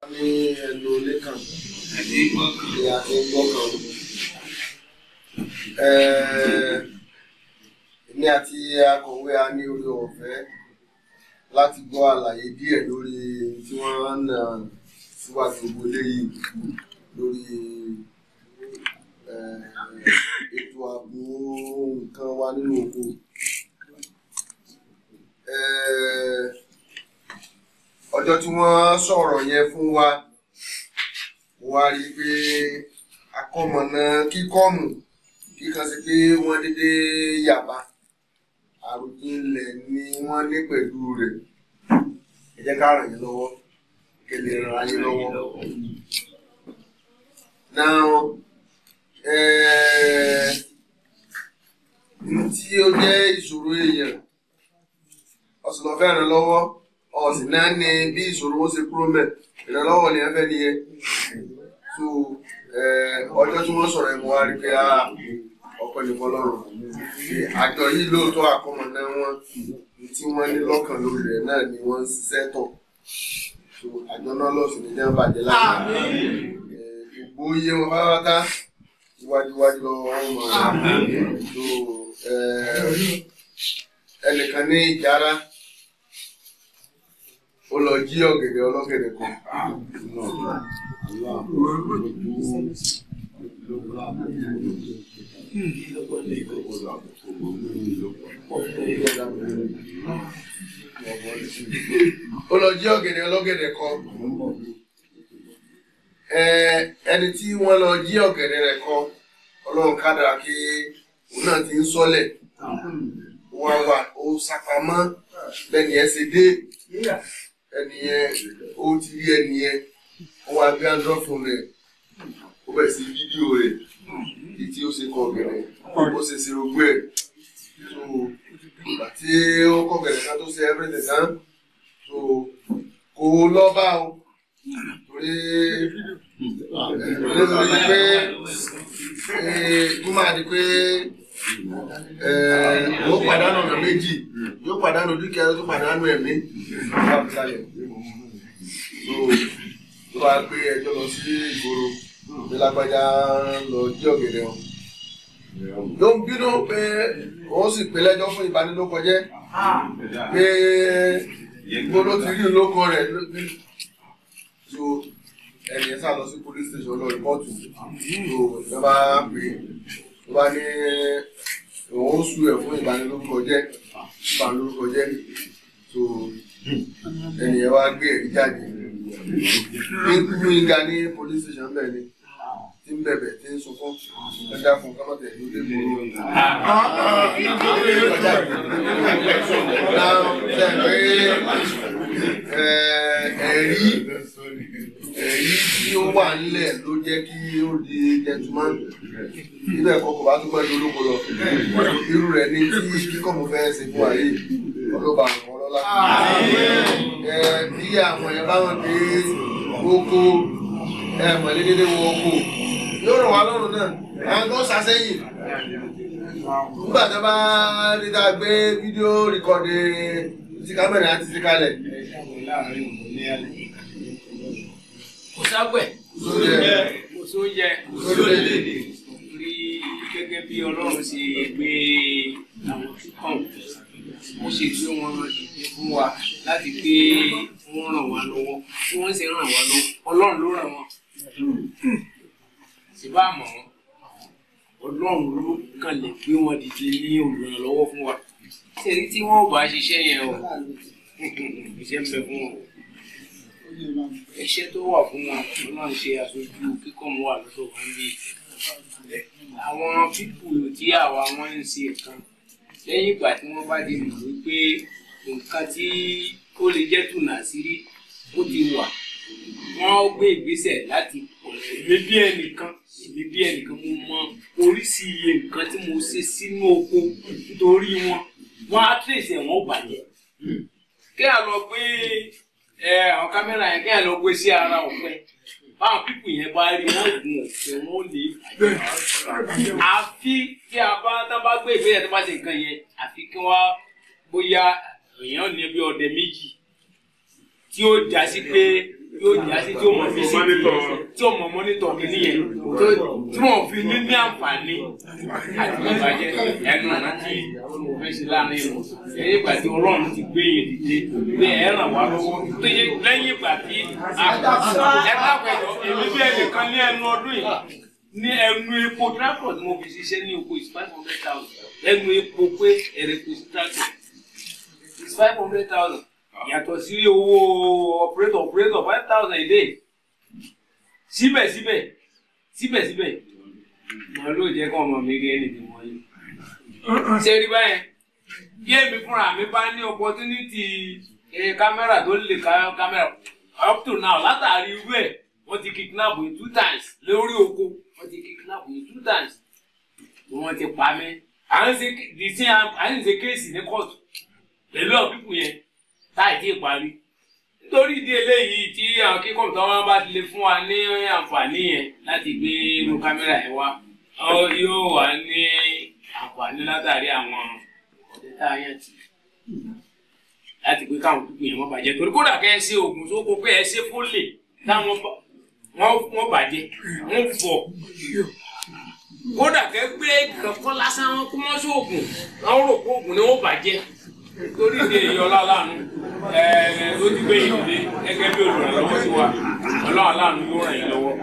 ní ẹnu ilé kan àti ìgbà kan. ni a ti ń gbọ́ kan. Ẹ̀ẹ́, Èmi àti akọ̀wé a ní orí ọ̀fẹ́ láti gbọ́ àlàyé díẹ̀ lórí tí wọ́n ń nà síwájú gbogbo eléyìí lórí ẹ̀ẹ́, ètò ààbò nǹkan wa nínú oko. Ẹ̀ẹ́, ọjọ́ tí wọ́n sọ̀rọ̀ yẹn fún wa mo wá rí i pé akọ́mọ̀nà kíkọ́mù kíkan sí pé wọ́n dédé yàbá àròjinlẹ̀ ni wọ́n ní pẹ̀lú rẹ̀ ẹ jẹ́ ká ràn yín lọ́wọ́ kí ẹ lè ràn yín lọ́wọ́. now ẹ̀ẹ́ tí ó jẹ́ ìṣòro èèyàn ọ̀sùn lọ́ọ́ fẹ́ ràn lọ́wọ́ ọ̀sìn náà ní bí ìṣòro ó ṣe kúrò mẹ́ ìrànlọ́wọ́ ni ẹ fẹ́ nìyẹn so ọjọ́ tí wọ́n sọ̀rọ̀ ẹ̀ mo wá rí pé ọ̀pọ̀ nìkan lọ́rùn àjọ yìí lóòótọ́ àkọ́mọ náà wọ́n tí wọ́n ní lọ́kàn lórí rẹ̀ náà ni wọ́n ń ṣiṣẹ́ tọ̀ so àjọ náà lọ́sùn ní jẹ́ bàjẹ́ láti gbogbo iye wọn pátápátá iwájúwájú lọ́wọ́ wọn mọ̀ so ẹnìkan ní ìjára ó lọ jí ọ̀gẹ̀dẹ̀ ọlọ́gẹ̀dẹ̀ kan. ó lọ jí ọ̀gẹ̀dẹ̀ ọlọ́gẹ̀dẹ̀ kan. ẹni tí wọ́n lọ jí ọ̀gẹ̀dẹ̀ rẹ̀ kan ọlọ́run kádàrá kí òun náà ti ń sọ́lẹ̀ wá wà ó sápamọ́ bẹ́ẹ̀ ni ẹ ṣe dé ẹnìyẹn ó ti rí ẹnìyẹn ó wá gbé android phone rẹ̀ ó bẹ̀rẹ̀ sí fídíò rẹ̀ títí ó ṣe kọ gẹ̀rẹ̀ ó ṣe ṣe ogbó ẹ̀ so ìgbà tí ó kọ gẹ̀rẹ̀ ká tó ṣe everything tán so kò lọ bá o torí nítorí pé kó máa di pé yóò pàdánù ọ̀nà méjì yóò pàdánù dúkìá yóò tún pàdánù ẹ̀mí so tó bá gbé ẹjọ́ lọ sí ìgboro ní lágbájá lọ jí ọ̀gẹ̀dẹ̀ wọn ló ń bínú pé òun sì pé lẹ́jọ́ fún ìbanilókọjẹ́ pé gbogbo ti rí olóko rẹ̀ so ẹni ẹ sá lọ sí police station lọ rìpọ́ọ̀tù so ìjọba pè é tó bá ní òun sùn ẹ̀ fún ìbanilórúkọjẹ́ ìbanilórúkọjẹ́ so ẹni ẹ wá gbé ẹ̀rí jáde ní kúrú yínká ní police station bẹ́ẹ̀ ni tí ń bẹ̀bẹ̀ tí ń sunkún ẹja fún kámọ́tẹ̀ ló dé mọ́ ẹ̀rí èyí tí ó wà nílẹ̀ ló jẹ́ kí ó di gentleman níbẹ̀ kọ́ kò bá tún pẹ́ lólógo lọ irú rẹ̀ ní tí kíkọ́ mo fẹ́ ṣe fún wa yìí ọlọ́ba àwọn ọlọ́lá bí àwọn yẹn bá wọn dé oko mọ̀lẹ́dẹ́dẹ́ wọ oko yóò rọ̀ wá lọ́rùn náà àwọn tó ṣàṣẹ́yìn nígbà tó bá rí ta gbé fídíò rìkọ́dì ti kámẹ́rà àti ti kalẹ̀ kò ságbẹ̀ kò sóúnjẹ rí gẹ́gẹ́ bí ọlọ́run ṣe gbé àwọn kíkàn ó ṣe gbé wọn dìde fún wa láti pé wọ́n ràn wá lọ́wọ́ tí wọ́n sì ràn wá lọ́wọ́ ọlọ́run ló ràn wọ́n sì bá mọ̀ wọ́n ọlọ́run ló kàn lè gbé wọn dìde ní olùrànlọ́wọ́ fún wa ṣèlérí tí wọ́n bá ṣiṣẹ́ yẹn o iṣẹ́ ń bẹ fún wọn iṣẹ́ tó wà fún wọn náà ń ṣe aṣojú kíkọ́ mọ́ wà lọ́dọ̀ wọn bí àwọn pípù tí àwa wọn ń ṣe kan lẹ́yìn ìgbà tí wọ́n bá ti mọ̀ wípé nǹkan tí ó lè jẹ́ tùnà sírí ó ti wà wọ́n gbé ìgbésẹ̀ láti èmi bí ẹnìkan èmi bí ẹnìkan mo mọ oríṣi iye nǹkan tí mo ṣe sínú oko nítorí wọn wọn á tẹ̀sẹ̀ wọn ò bàjẹ́ kí a lọ gbé ẹ àwọn kámẹ́rà yẹn kí ẹ lọ gbé sí ara ọ̀pẹ báwọn pípù yẹn bá rí wọn gun ọ̀pẹ wọn lè bàjẹ́ àfi tí a bá tá bá gbé ìgbésẹ̀ tó bá ṣe nǹkan yẹn àfi kí wọ́n bóyá èèyàn ní bí ọdẹ méjì tí ó já sí pé yóò já sí tí ó mọ fi sí tí ó mọ mọ́nítọ̀ kìíní yẹn tó- tí wọ́n fi ní ní àǹfààní àti ìbàjẹ́ ẹnu ọ̀nà tí olùfẹ́sẹ̀ láàrin ìlú lẹ́yìn ìgbà tí ọlọ́run ti gbé yẹn dìde pé ẹ ràn wá lọ́wọ́ tó yẹ lẹ́yìn ìgbà tí ẹ dápẹ́jọ èmi bí ẹnìkan ní ẹnu ọdún yìí ní ẹnu epo transport mo fi ṣiṣẹ́ ní oko is five hundred thousand ẹnu epo pé ẹ̀rẹ̀ kò sí transport is five hundred thousand yàtọ̀ sí owó operator operator five thousand a day síbẹ̀síbẹ̀ síbẹ̀síbẹ̀ mo ló jẹ́ kó ọmọ mi rí ẹni tí mo yí. ṣé rí báyẹn bí èmi fúnra mi bá ní opportunity eh, kámẹ́rà tó lè ká kámẹ́rà up to now látàrí irú ẹ̀ wọ́n ti kidnap yìí two times lórí oko wọ́n ti kidnap yìí two times tí wọ́n ti pa mí. à ń ṣe the same à ń ṣe kéèsì ní kóòtù pẹ̀lú àwọn pípù yẹn táì tí ì parí nítorí ìdí eléyìí tí àwọn kíkọ́ tó wọn bá ti lè fún wa ní àǹfààní yẹn láti gbé irú kámẹ́rà yẹn wá ọ yóò wá ní àǹfààní látàrí àwọn ọ̀dẹ́ tá a yàn tì láti pé káwọn pípù yẹn wọ́n bàjẹ́ torí kódà kẹ́ ẹ ṣe oògùn tó kó pé ẹ ṣe fólè táwọn bá- wọ́n wọ́n bàjẹ́ wọ́n fọ̀ kódà kẹ́ gbé kankan lásán wọn kó mọ́ sóògùn wọ́n rò pé oògùn ni wọ́n bàjẹ́ torí ìdí èyí ọlọ́ọ̀lánú ẹ̀ẹ́ ló ti gbé ìdílé gẹ́gẹ́ bí olùrànlọ́wọ́ sí wa ọlọ́ọ̀lánú yóò ràn yín lọ́wọ́.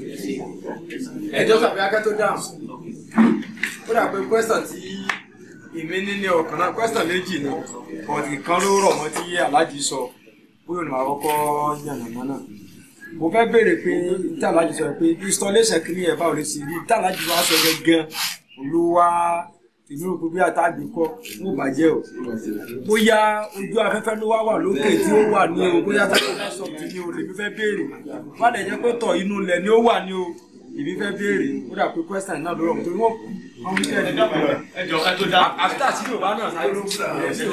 ẹjọ́ tàbí akẹ́ tó dáhùn ó dà pé kwẹ́sàn tí èmi ní ní ọkàn náà kwẹ́sàn méjì ni ọ̀dì kan ló rọ̀ mọ́ tí aláàjì sọ bóyá ní màá kọ́kọ́ yànnàná náà mo fẹ́ béèrè pé tí aláàjì sọ pé installation kìíní ẹ̀ báwo lè ṣe rí tí aláàjì wá sọ gẹ́gẹ́ ló wá ìlú òkú bí àtàgbé kọ́ ó bàjẹ́ o bóyá ojú afẹ́fẹ́ ló wá wà lókè tí ó wà ní o bóyá táwọn sọ ti ní o lèmi fẹ́ béèrè má lè jẹ́ pé tọ̀ inú ilẹ̀ ni ó wà ní o èmi fẹ́ béèrè ó dà pé question náà ló rọ̀ torí wọ́n wọ́n wí kẹ́ẹ̀ ní ẹjọ ká tó dá. àfítà sí yorùbá náà sáyé ló ń ṣe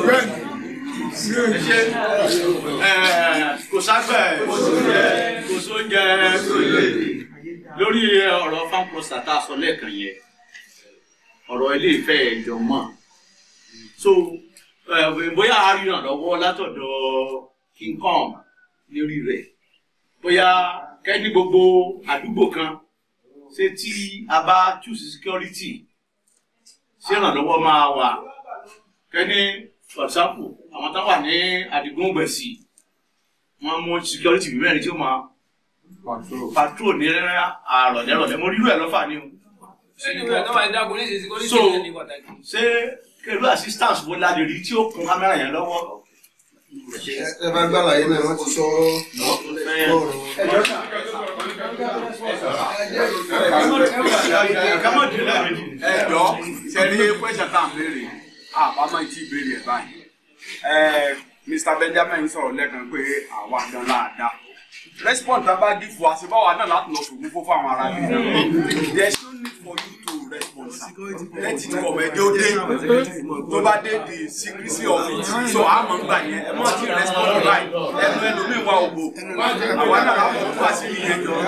kò ságbẹ̀ kò sóúnjẹ kò sóúnjẹ kò lè lórí ọ̀rọ̀ fanprosta tá a sọ lẹ́ẹ̀kan yẹn ọ̀rọ̀ ilé ìfẹ́ ẹ̀jọ̀ mọ̀ so eh, bóyá a rí ìrànlọ́wọ́ látọ̀dọ̀ king kong lórí rẹ̀ bóyá kẹ́ni gbogbo àdúgbò kan ṣé tí a bá choose security ṣé ìrànlọ́wọ́ máa wà kẹ́ni for example àwọn tó wà ní àdìgún gbẹ̀sì wọ́n mú security bí mẹ́rin tí ó máa patrol ní àrọ̀lẹ́rọ̀lẹ́ mo rírú ẹ̀ lọ́fà ni o So, ṣé kẹlú assistance wo la lè rí tí ó kún kámẹ́rà yẹn lọ́wọ́. ẹ bá gbàlà yín náà wọ́n ti sọ kámọ́ dì lẹ́ẹ̀mejì. ẹjọ sẹni kwẹsẹ tá à ń béèrè àbámọ̀ tí ìbéèrè ẹ̀ báyìí ẹ Mr Benjamin sọ̀rọ̀ lẹ́ẹ̀kan pé àwa gan láàdá respond tá a bá dì fún wa ṣe báwa náà láti lọ sògùn fún àwọn ará bí there is no need for you to respond sir let it come ẹjọ dé tó bá dé the secrecy of it so àmọ́ ń gbà yẹn ẹ mọ̀ tí respond báyìí ẹnu ẹlòmíì wà ògbó àwa náà láwọn fún àṣírí yẹn jọ.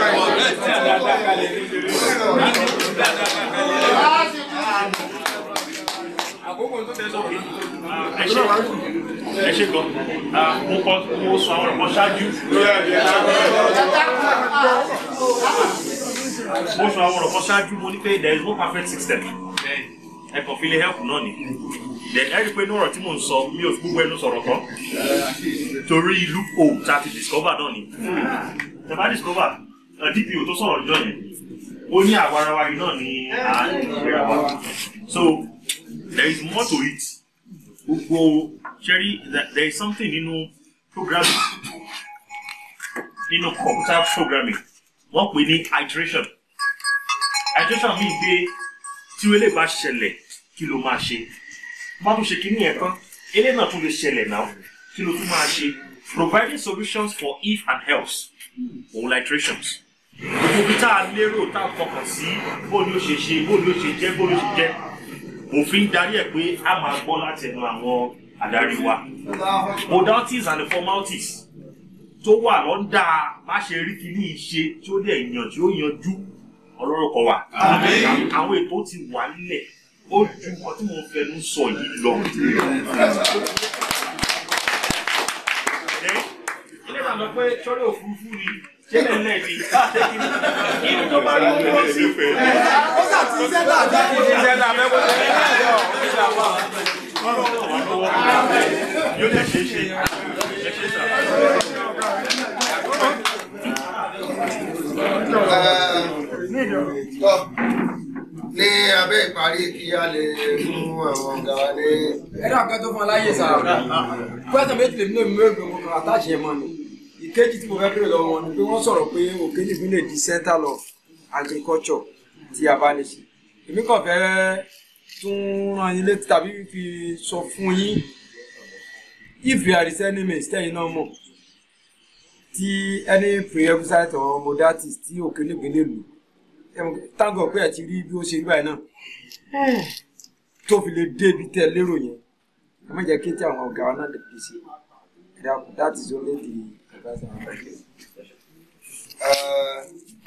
ẹ ṣe ẹ ṣe gan Ah, mo kọ mo sọ àwọn ọ̀rọ̀ ṣáájú mo sọ àwọn ọ̀rọ̀ ṣáájú mo ní pé there is no perfect system ẹ kàn fi lè help náà ni then ẹ rí i pé ní ọ̀rọ̀ tí mò ń sọ mi ò fi gbogbo ẹnu sọ̀rọ̀ tán torí loophole tá a ti discover náà ni tẹ bá discover uh, DPO tó sọ̀rọ̀ jọ yẹn ó ní àwa ara wa yìí náà ni à ń gbéra wa so there is more to it gbogbo ṣẹ́rí there is something nínú programming nínú computer programming wọ́n pè ní iteration iteration mean pé tí o lè bá ṣẹlẹ̀ kí ló máa ṣe bá tún ṣe kíní yẹn tán eléyìí náà tún lè ṣẹlẹ̀ náà kí ló tún máa ṣe providing solutions for if and else òun la iterations gbogbo bí tá a lérò tá a fọkàn sí bó ni ó ṣe ṣe bó ni ó ṣe jẹ́ bó ni ó ṣe jẹ́ òfin darí ẹ̀ pé a máa gbọ́ láti ẹnu àwọn adarí wa modalities and the formalities tó wà lọ́ndà bá ṣe rí kíní ìṣe tí ó dẹ̀ yàn tí ó yanjú ọlọ́rọ̀ kan wà àwọn ètò ti wà nílẹ̀ ó ju nǹkan tí mo fẹnu sọ yìí lọ. ilé ìdáná lọ pé sọ́dọ̀ òfurufú ni ṣé lẹ́lẹ́ ni ṣé kí ni inú tó bá rí owó sí. ó sà ti ṣẹ́ dáadáa. iṣẹ́ náà fẹ́ kó ṣe ní ẹ̀jọ́ ìṣẹ́ àwọn. yóò lè ṣe é ṣe ẹ ṣe sà. tọ́ ní abẹ́ ìparí kí a lè fún àwọn ọ̀gá wa ní ẹ̀rọ àkẹ́tọ́ fún aláyè sá pẹ́sẹ̀ méjì lèmi náà mú ègbè wọn kan àtàṣe mọ́ ni ìkejì tí mo fẹ́ bèrè lọ́wọ́ wọn ni pé wọ́n sọ̀rọ̀ pé òkè nìbí lè di central of agriculture tí a bá lè ṣe èmi kàn fẹ́ tún rán yín létí tàbí fi sọ fún yín if there is any mistake náà mọ̀ tí any prerequisite or modalities tí òkè nìbí lè lò táǹgọ̀ pé ẹ̀ ti rí bí ó ṣe rí báyìí náà tó fi lè débi tẹ lérò yẹn ẹ má jẹ́ kí tí àwọn ọ̀gá wa náà lè pèsè ẹ dákun that is only the advice I have. Eh,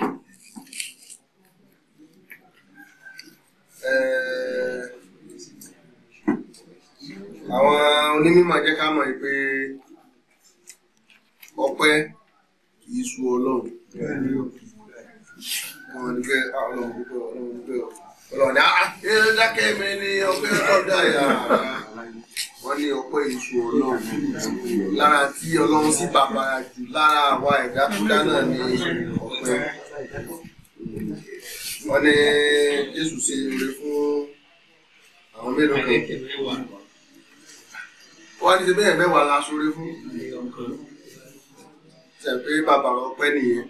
eh, àwọn onímọ̀ jẹ́ ká mọ̀ pé ọpẹ́ kì í sú ọlọ́run wọn ni pé ah, ọlọ́run dúpẹ́ ọlọ́run dúpẹ́ ọlọ́run ní ah ẹ dákẹ́ mi ní ọpẹ́ ọ̀dà yà wọ́n ní ọpẹ́ ìṣù ọlọ́run lára tí ọlọ́run sì bàbàrà jù lára àwa ẹ̀dá tó dá náà ní ọpẹ́ wọ́n ní jésù ṣe oore fún àwọn mélòó kan wọ́n ní ṣe bẹ́ẹ̀ mẹ́wàá la ṣoore fún ṣe pé bàbàrà ọpẹ́ nìyẹn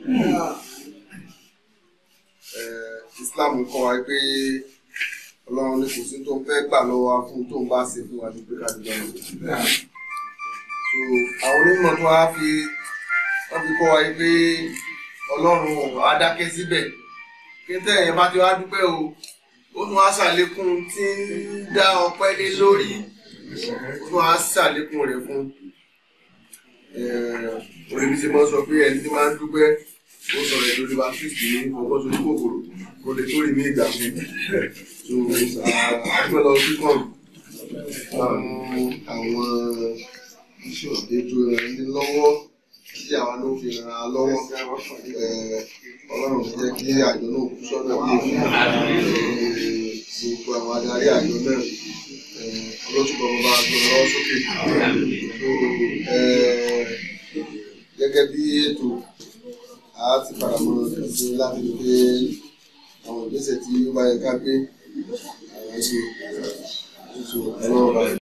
Eh, Islam kọ́ wa pé ọlọ́run ní kò sí tó ń fẹ́ gbà lọ́wọ́ wa fún tó ń bá ṣe fún wa ní pé ká dúpẹ́ lọ́wọ́ so àwọn onímọ̀ tó wá fi wọ́n fi kọ́ wa pé ọlọ́run á dákẹ́ síbẹ̀ kí tẹ̀yìn bá ti wá dúpẹ́ o ó tún wá ṣàlékún tí ń dá ọpẹ́ lé lórí ó tún wá ṣàlékún rẹ̀ fún orí mi ṣe máa ń sọ pé ẹni tí máa ń dúpẹ́ ó sọ̀rọ̀ ẹ̀ lórí baptiste ní ọgbọ́n tó ní kòkòrò kò lè tó rí mi ìgbà fún so àpẹ lọ sí kàn àwọn àwọn ètò ìrànlọ́wọ́ tí àwa ló fi ràn án lọ́wọ́ Eh, ọlọ́run jẹ́ kí àjọ náà kú sọ́nà bí gbogbo àwọn adarí àjọ náà eh, ọlọ́túnbọ̀ bàbá àjọ lọ́wọ́ sókè So, eh, gẹ́gẹ́ bí ètò a ti padà mọ kẹsí láti rí pé àwọn ìgbésẹ̀ tí ó bá yẹ ká gbé àwọn ṣe ètò ọlọ́run bá